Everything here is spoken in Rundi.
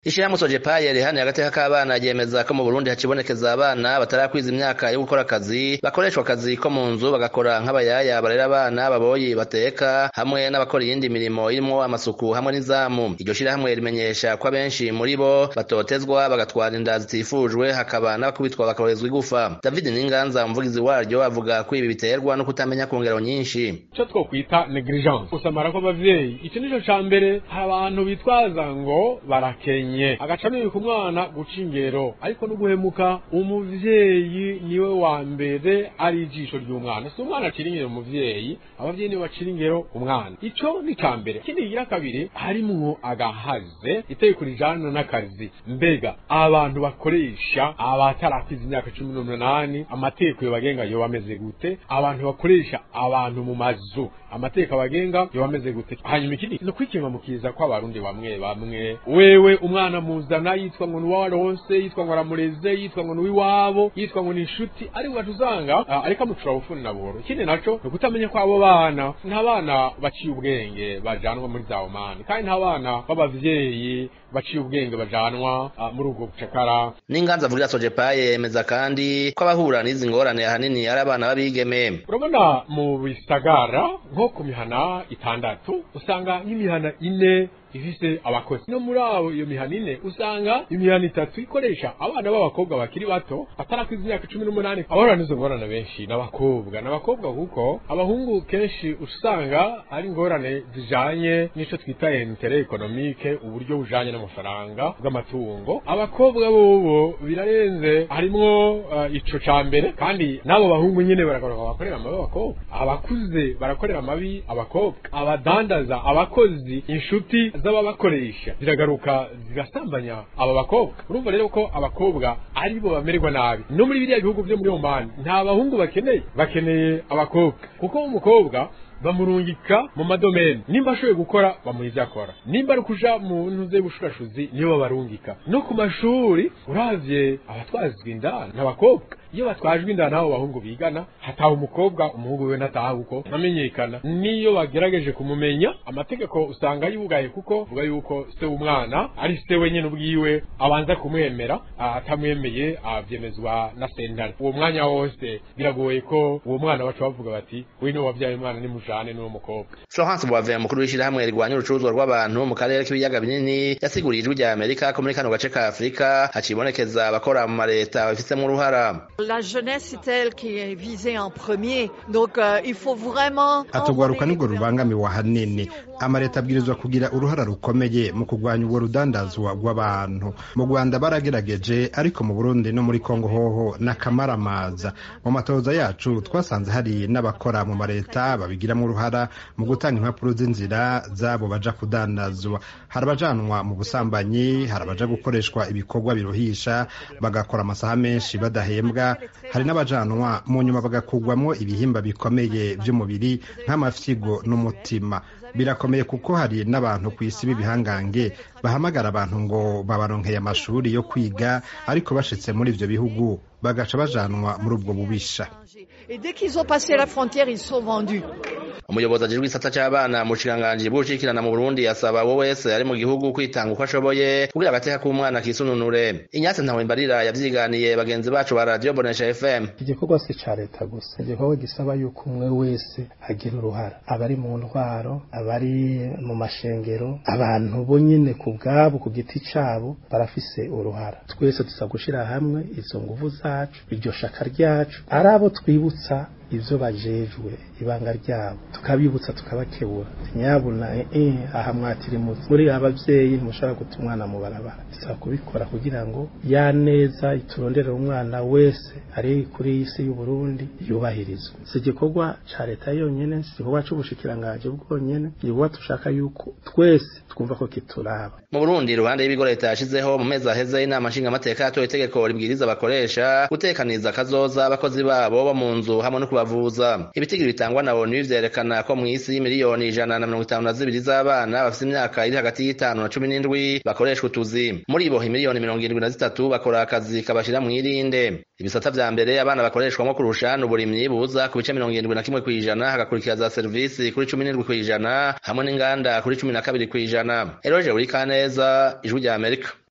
Ishirahamwe Sojepaye rihaniye agateka k'abana ryemeza ko mu Burundi hacibonekeza abana batarakwiza imyaka yo gukora akazi bakoreshwa akazi ko mu nzu bagakora nk'abayaya barera abana baboyi bateka hamwe n'abakora iyindi mirimo irimwo amasuku hamwe n'izamu iryo shirahamwe rimenyesha ko abenshi muri bo batotezwa bagatwara inda zitifujwe hakaba n'abakubitwa bakorezwa igufa David Ninganza umuvugizi waryo avuga ko ibi biterwa no kutamenya ku ngero nyinshi ico twokwita negligence gusamara kw'abavyeyi ico nico ca mbere hari abantu bitwaza ngo barakenye agaca nibika umwana guca ingero ariko no guhemuka umuvyeyi niwe wa mbere ari ijisho ry'umwana si umwana acira ingero umuvyeyi abavyeyi nibo bacira ingero umwana ico ni ca mbere ikindi kigira kabiri harimwo agahaze itegeko rijana n'akazi mbega abantu bakoresha abatarakwiza imyaka cumi n'umunani amategeko yobagenga yoba ameze gute abantu bakoresha abantu mu mazu amategeko abagenga yoba ameze gute hanyuma ikindi ni ukwikimamukiza kw'abarundi bamwe bamwe wewe umwana muzana yitwa ngo nuwaronse yitwa ngo aramureze yitwa ngo nuwiwabo yitwa ngo ni inshuti ariko ugaca usanga uh, ariko amucura bufuni na buhoro ikindi naco ni ukutamenya ko abo bana nta bana baciye ubwenge bajanwa muri za omani kandi nta bana b'abavyeyi baciye ubwenge bajanwa uh, muri ubwo bucakara n'inganza avugira Sojepaye yemeza kandi ko abahura n'izi ngorane ahanini ari abana b'abigeme urabona mu bisagara nko ku mihana itandatu usanga nk'imihana ine ifise abakozi no muri abo iyo mihana ine usanga imihana itatu ikoresha abana b'abakobwa bakiri bato batarakwiza imyaka cumi n'umunani abahura n'izo ngorane benshi n'abakobwa n'abakobwa kuko abahungu kenshi usanga ari ingorane zijanye n'ico twita intere ekonomike uburyo bujanye n'amafaranga bw'amatungo abakobwa bobo birarenze harimwo uh, ico ca mbere kandi n'abo bahungu nyene baragaruka bakorera amabi abakobwa abakuze barakorera amabi abakobwa abadandaza abakozi inshuti z'ababakoresha ziragaruka zigasambanya aba bakobwa urumva rero ko abakobwa ari bo bamererwa nabi no muri biriya bihugu vyo muri Oman nta bahungu bakeneye bakeneye abakobwa kuko umukobwa bamurungika mu madomeni nimba ashoboye gukora bamuha ivyo akora nimba ari kuja mu ntuze y'ubushurashuzi nibo babarungika no ku mashuri uravye abatwazwa inda n'abakobwa iyo batwajwe inda n'abo bahungu bigana hataha umukobwa umuhungu we ntataha uko ntamenyekana niyo bagerageje kumumenya amategeko usanga yugaye kuko vuga yuko se w'umwana ari se wenyine ubwiwe abanza kumwemera atamwemeye avyemezwa na sentare uwo mwanya wose biragoye ko uwo mwana baca bavuga bati we niwe wavyaye umwana nimujane n'uwo mukobwa Florence Boivin mukuru w'ishirahamwe rigwanya urucuruzwa rw'abantu mu karere k'ibiyaga binini yasiguriye ijwi rya Amerika ko muri kano gace ka Afurika hacibonekeza abakora mu mareta babifitemo uruhara La jeunesse est elle qui est visée en premier. Donc euh, il faut vraiment atugwaruka nibwo rubangamiwe ahanini amareta abwirizwa kugira uruhara rukomeye mu kurwanya ubwo rudandazwa rw'abantu mu rwanda baragerageje ariko mu burundi no muri kongo hoho n'akamaramaza mu matoza yacu twasanze hari n'abakora mu mareta babigiramo uruhara mu gutanga impapuro z'inzira zabo baja kudandazwa hari abajanwa mu busambanyi hari abaja gukoreshwa ibikorwa biruhisha bagakora amasaha menshi badahembwa hari n'abajanwa mu nyuma bagakugwamo ibihimba bikomeye by'umubiri nk'amafyigo n'umutima birakomeye kuko hari n'abantu ku isi b'ibihangange bahamagara abantu ngo babaronkeye amashuri yo kwiga ariko bashitse muri ivyo bihugu bagaca bajanwa muri ubwo bubisha Et dès qu'ils ont passé la frontière, ils sont vendus. umuyobozi ajejwe igisata c'abana mu bushikiranganji bw'ubushikirana mu Burundi yasaba uwo wese ari mu gihugu kwitanga uko ashoboye kugira agateka k'umwana kisununure Inyatsi Ntawimbarira yavyiganiye bagenzi bacu ba Radio Bonesha FM igikorwa si ca leta gusa igikorwa gisaba yuko umwe wese agira uruhara abari mu ntwaro abari mu mashengero abantu bo nyene ku bwabo ku giti cabo barafise uruhara twese tuza gushira hamwe izo nguvu zacu iryo shaka ryacu ari abo twibutsa ivyo bajejwe ibanga ryabo tukabibutsa tukabakebura nyabuna eh aha mwatirimutse muri abavyeyi ntimushobora guta umwana mu barabara bisaba kubikora kugira ngo ya neza iturondere umwana wese ari kuri iyi si y'u Burundi yubahirizwe si igikorwa ca leta yonyene si igikorwa c'ubushikiranganji bwonyene igikorwa tushaka yuko twese twumva ko kituraba mu Burundi iruhande y'ibigo leta yashizeho mu mezi aheze inama nshingamateka yatoye itegeko ribwiriza abakoresha gutekaniza akazoza abakozi babo bo mu nzu hamwe no kubavuza ibitigiri bitangwa na ONU vyerekana ko mw'isi miliyoni ijana na mirongo itanu na zibiri z'abana bafite imyaka iri hagati y'itanu na cumi n'indwi bakoreshwa utuzi muri bo miliyoni mirongo irindwi na zitatu bakora akazi kabashira mw'irinde ibisata vya mbere abana bakoreshwamo kurusha n'uburimyi buza ku bice mirongo irindwi na kimwe kw'ijana hagakurikira za serivisi kuri cumi n'indwi kw'ijana hamwe n'inganda kuri cumi na kabiri kw'ijana eroje uri kaneza ijwi rya amerika